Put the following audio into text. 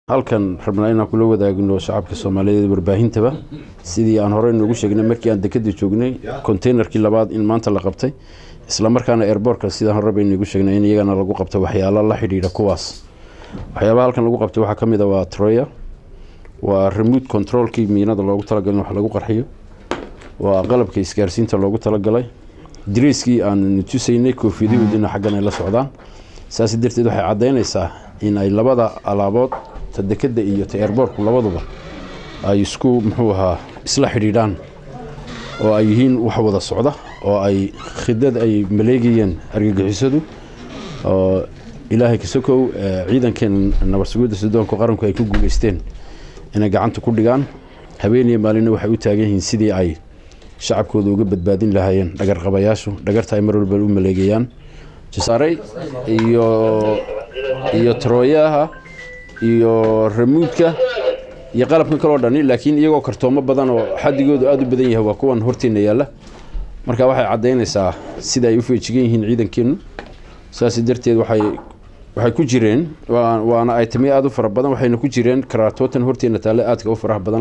halkan rabnaa inaan kula wadaagno shacabka soomaaliyeed warbaahintaba sidii aan horey noogu sheegnay markii aan dekada joognay containerkii labaad in maanta la qabtay islamarkaana airbortka sidaan hore baynagu sheegnay in iyagana lagu qabto waxyaalo la xidhiidha kuwaas waxyaabaha halkan lagu qabtay waxaa kamid a waa troya waa remote controlkii miinada loogu talagalay in wax lagu qarxiyo waa qalabka isgaarsiinta loogu talagalay dariiskii aan tusaynay koofiyadahoodina xaggan ay la socdaan saas darteed waxay caddaynaysaa in ay labada alaabood ta dekada iyo ta airbortku labaduba ay isku muxuu ahaa isla xidhiidhaan oo ay yihiin wax wada socda oo ay khidad ay maleegayeen argagixisadu oo ilaahay kasokow ciidankeen nabadsugidda sudoonka qaranku ay ku guuleysteen inay gacanta ku dhigaan habeeniyo maalina waxay u taagan yihiin sidii ay shacabkooda uga badbaadin lahaayeen dhagarqabayaashu dhagarta ay mar walba u maleegayaan jasaarey iyo iyo trooyaha iyo ramuudka iyo qalabkan kaloo dhani laakiin iyagoo kartoomo badan oo xadigoodu aada u badan yahay waa kuwan horteena yaalla marka waxay caddaynaysaa sida ay u feejigan yihiin ciidankeennu saas darteed waxay waxay ku jireen waana ay tamiyo aada u fara badan waxayna ku jireen karaatootan horteena taalle aadka u faraha badan